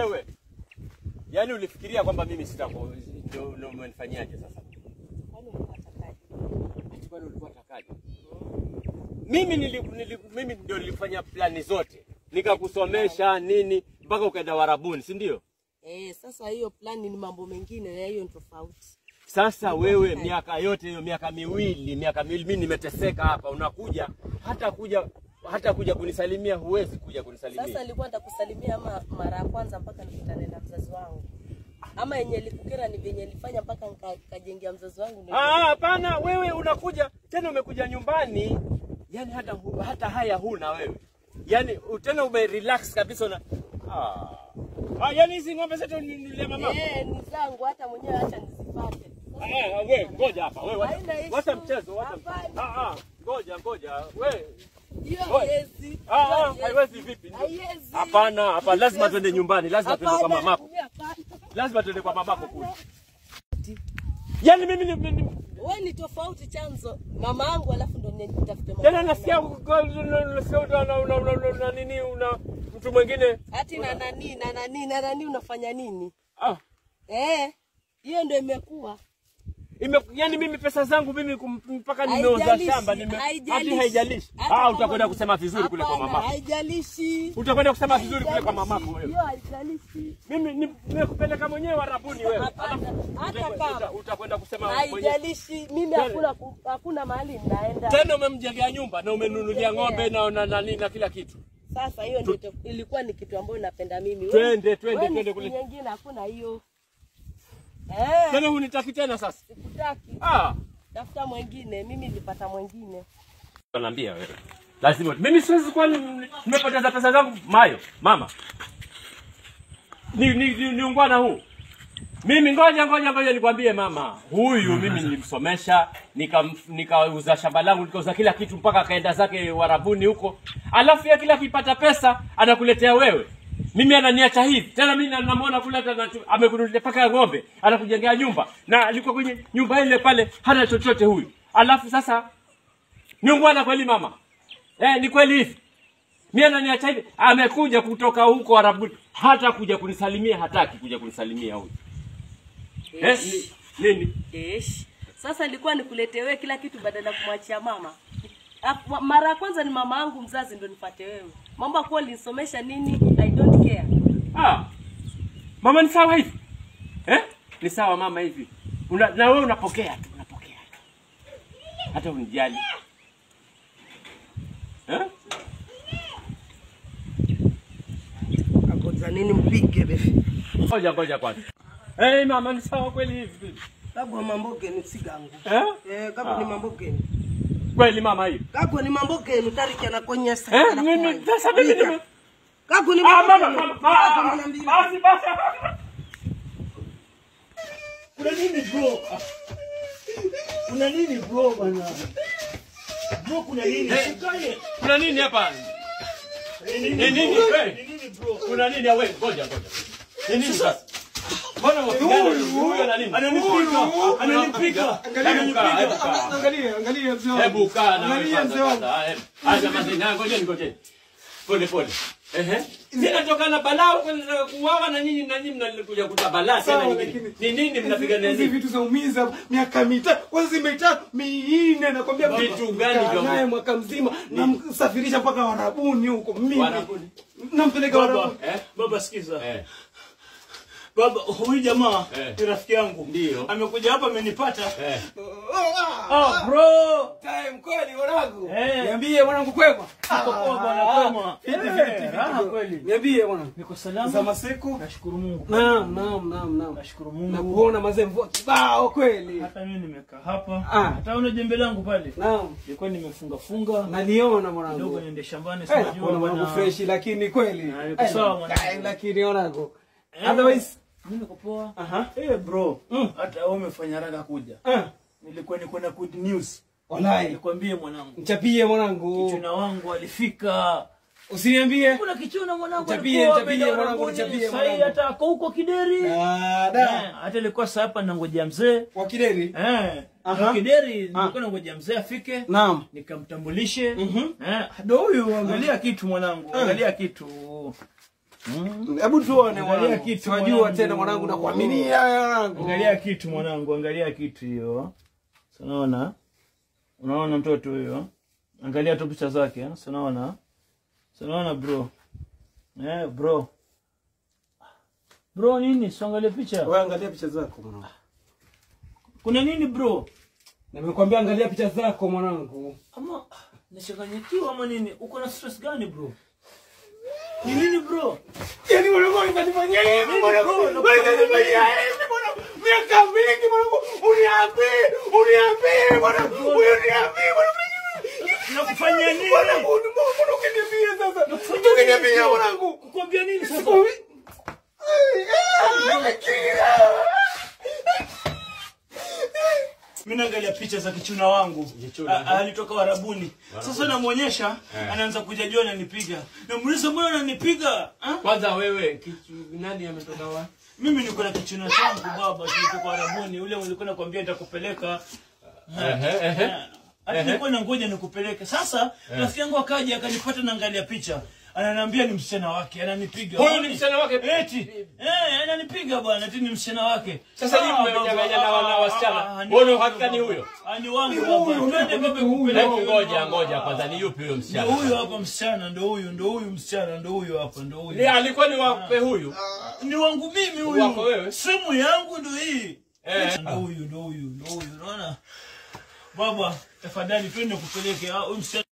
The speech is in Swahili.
wewe yaani ulifikiria kwamba mimi sitaku ndio ndio umenifanyaje sasa? Kwani unatakaje? Ati kwani ulikuwa takaje? Mimi nili, nili, mimi ndio nilifanya plani zote nikakusomesha nini mpaka ukaenda Warabuni, si ndio? Eh, sasa hiyo plani ni mambo mengine na hiyo ni tofauti. Sasa wewe miaka yote hiyo miaka miwili miaka miwili mimi nimeteseka hapa, unakuja hata kuja hata kuja kunisalimia huwezi kuja kunisalimia. Sasa nilikuwa nitakusalimia ama mara ya kwanza mpaka nikutane na mzazi wangu, ama yenye likukera ni venye nilifanya mpaka nika- nikajengea mzazi wangu ndio- Ah, hapana, wewe unakuja tena, umekuja nyumbani, yani hata hu- hata haya huna wewe, yani u- tena ume relax kabisa una ah. Ah, yani hizi ng'ombe zote nilia mama. Eh, ni zangu hata mwenyewe acha nizipate. Ah, wewe ngoja hapa, wewe wacha, Haina issue. wacha mchezo, wacha Hapana. mchezo. Ah, ah, ngoja ngoja, wewe Hiyo Oi. haiwezi. ah, ah, Hiyo haiwezi. haiwezi vipi? Haiwezi. Hapana, hapana, lazima twende nyumbani, lazima twende kwa Hapana, mamako, hapana. lazima twende kwa mamako kule. Yani mimi ni- ni- Wewe ni tofauti chanzo mama yangu alafu ndo nitafute mama. tena nasikia nasikia una una una una nini una mtu mwingine Ati na nani na nani na nani unafanya nini? ah Eh, hiyo ndio imekuwa. Ime, yani mimi pesa zangu mimi kum- mpaka nimeuza Haijalishi, shamba nime hadi haijalishi. haijalishi. Hata Ah, kama utakwenda ni- kusema vizuri kule kwa Hapana, mamako. Haijalishi. Utakwenda kusema vizuri kule kwa mamako Haijalishi. wewe. Hiyo haijalishi. Mimi ni- nimekupeleka mwenyewe Warabuni wewe. Hapana, Alafu hata uta- kama. uta- utakwenda kusema mwenyewe. Haijalishi. Mimi hakuna ku- hakuna mahali ninaenda. Tena umemjengea nyumba na umenunulia ng'ombe na na na, na, na kila kitu. Sasa hiyo ndio to- ilikuwa ni kitu ambayo napenda mimi. Twende, Wewe- twende, wewe ni twende siku kule. Nyingine hakuna hiyo. Eh, Tena hunitaki tena sasa. sikutaki. Ah, Tafuta mwingine. Mimi nilipata mwingine. naambia wewe. Lazima mimi siwezi kuwa ni- nimepoteza pesa zangu mayo mama. Ni ni, ni, ni ungwana huu. Mimi ngoja ngoja ngoja nikwambie mama, huyu mimi nilimsomesha, nikam- nikauza shamba langu, nikauza kila kitu mpaka akaenda zake Warabuni huko. Alafu ya kila akipata pesa anakuletea wewe. Mimi ananiacha hivi. Tena mimi na- namuona kule hata na- amekununulia paka ya ng'ombe, anakujengea nyumba na alikuwa kwenye nyumba ile pale hana chochote huyu. Alafu sasa ni ungwana kweli mama? Eh, ni kweli hivi. Mimi ananiacha hivi. Amekuja kutoka huko Arabuni. Hata kuja kunisalimia hataki kuja kunisalimia huyu. Eh, ni, nini? Esh. Sasa ilikuwa nikuletee wewe kila kitu badala ya kumwachia mama. Ap- Mara ya kwanza ni mama yangu mzazi ndo nipate wewe. Mambo ya kuwa ulinisomesha nini? I don't care. Ah. Mama ni sawa hivi. Eh? Ni sawa mama hivi. Una, na wewe unapokea tu, unapokea tu. Hata unijali. Eh? Akoza nini mpige befi. Ngoja ngoja kwanza. Eh, mama ni sawa kweli hivi. Kagwa mambo geni sigangu. Eh? Eh, kagwa ni mambo geni. Kweli mama hivi. Kagwa ni mambo geni tariki anakonyesa. Eh? Mimi sasa mimi nime Kagwa ni Ah, mambo mama, geni. mama, Kagwa ah, mara mbili. basi basi. Kuna nini bro? Kuna nini bro bwana? Bro kuna nini? Ukae. Kuna nini hapa? Ni Ni nini? nini? bro? Wewe? Ni nini bro? Kuna nini ya wewe? Ngoja ngoja. Ni nini sasa? Mbona wapigana huyo na nini? Ananipiga. Ananipiga. Hebu kaa, hebu kaa. Angalia, angalia mzee wangu. Hebu kaa na wewe Angalia mzee wangu. kwanza. Hebu. Acha mazina, ngojeni ngojeni. Pole pole. Ehe. Ninatoka na balaa kwenda kuuawa na nyinyi na nyinyi mnakuja kuta balaa tena Sawa, nyingine. lakini- Ni nini mnapigania Hizi nini? vitu zaumiza miaka mitatu, kwanza mitatu minne, nakwambia baba. Vitu gani Kaa vya- naye mwaka mzima, namsafirisha mpaka Warabuni huko mimi. Warabuni? Nampeleka Baba, Warabuni. Eh? baba sikiza. Eh. Baba, huyu jamaa Eh. ni rafiki yangu. Ndio. Amekuja hapa amenipata. Eh. Oh, bro. Time kweli mwanangu. Eh. Niambie mwanangu kwema. Uko poa bwana Ah, kwema. fiti, Eh, fiti, fiti, raha fiti. kweli. Niambie mwanangu. Niko Za salama. masiku. Nashukuru Mungu. Naam, naam, naam, naam. Nashukuru Mungu. Nakuona mazee mvua kibao kweli. Hata mimi nimekaa hapa. Ah. Hata una jembe langu pale. Naam. Nilikuwa nimefunga funga. Naliona Kidogo mwanangu. niende shambani Eh, sinajua kuna mwanangu bwana. fresh lakini kweli. Ah, yuko Eh, sawa mwanangu. eh, Lakini mwanangu. Eh. Otherwise, Mimi niko poa. aha. Eh bro, Mm. hata wewe umefanya haraka kuja. Ah, Nilikuwa niko na good news. wallahi. Nikwambie mwanangu. Mchapie mwanangu. Kichuna wangu alifika. Usiniambie. Kuna kichuna mwanangu Mchapie, alikuwa mchapie, ameenda mwanangu, Arabuni, mchapie, sahi mwanangu. hata ako huko Kideri. Ah, Eh, da. hata ilikuwa saa hapa nangojea mzee. Wa Kideri. Eh, Aha. na Kideri nilikuwa nangojea mzee afike. Naam. Nikamtambulishe. Mhm. Eh, ndo huyu angalia kitu mwanangu, angalia kitu. Hebu tuone Angalia mwanangu. kitu Tunajua mwanangu. tena mwanangu nakuaminia mwanangu. Angalia kitu mwanangu, angalia kitu hiyo. Si Unaona? Unaona mtoto huyo? Angalia tu picha zake, eh? Si unaona? Si unaona bro? Eh, bro. Bro nini? Siangalie picha. Wewe angalia picha zako mwanangu. Kuna nini bro? Nimekwambia angalia picha zako mwanangu. Ama nachanganyikiwa ama nini? Uko na stress gani bro? Ni nini bro? Yaani mwanangu unanifanyia hivi mwanangu. Unanifanyia hivi mwanangu. Miaka mingi mwanangu. Uniambie, uniambie mwanangu. Uniambie mwanangu. Nakufanyia nini? Mwanangu, mbona ukiniambia sasa? Ukiniambia mwanangu. Kukwambia nini sasa? Mimi naangalia picha za kichuna wangu. A- Alitoka Warabuni. Sasa namuonyesha, anaanza kujajua ananipiga. Namuuliza mbona unanipiga? Ah? Kwanza wewe kitu, nani ametoka wapi? Mimi niko na kichuna changu baba, tulitoka Warabuni. Ule ulikuwa nakwambia nitakupeleka. Ehe, ehe. Hata nilikuwa na ngoja nikupeleke. Sasa rafiki yangu akaja akanipata naangalia picha. Ananiambia ni msichana wake, ananipiga. Huyu ni msichana wake? Eti. Eh, ananipiga bwana, eti ni msichana wake. Sasa nyinyi Ah, mmenyang'anya baba, na wana ah, wasichana. ah, ah, Wewe una ni uhakika ni wangu, huyo? Ah, ni wangu baba. Twende baba kupeleke. Hebu ngoja ngoja kwanza, ni yupi huyo Ndio msichana? huyo hapa msichana, ndio huyu, ndio huyu msichana, ndio huyu hapa, ndio Ni huyu. alikuwa ni wape huyu? Ni wangu mimi huyu. Wako wewe? Simu yangu ndio hii. Eh. Ndio huyu, ndio huyu, ndio huyu. Unaona? Baba, tafadhali twende kupeleke. Ah, huyu msichana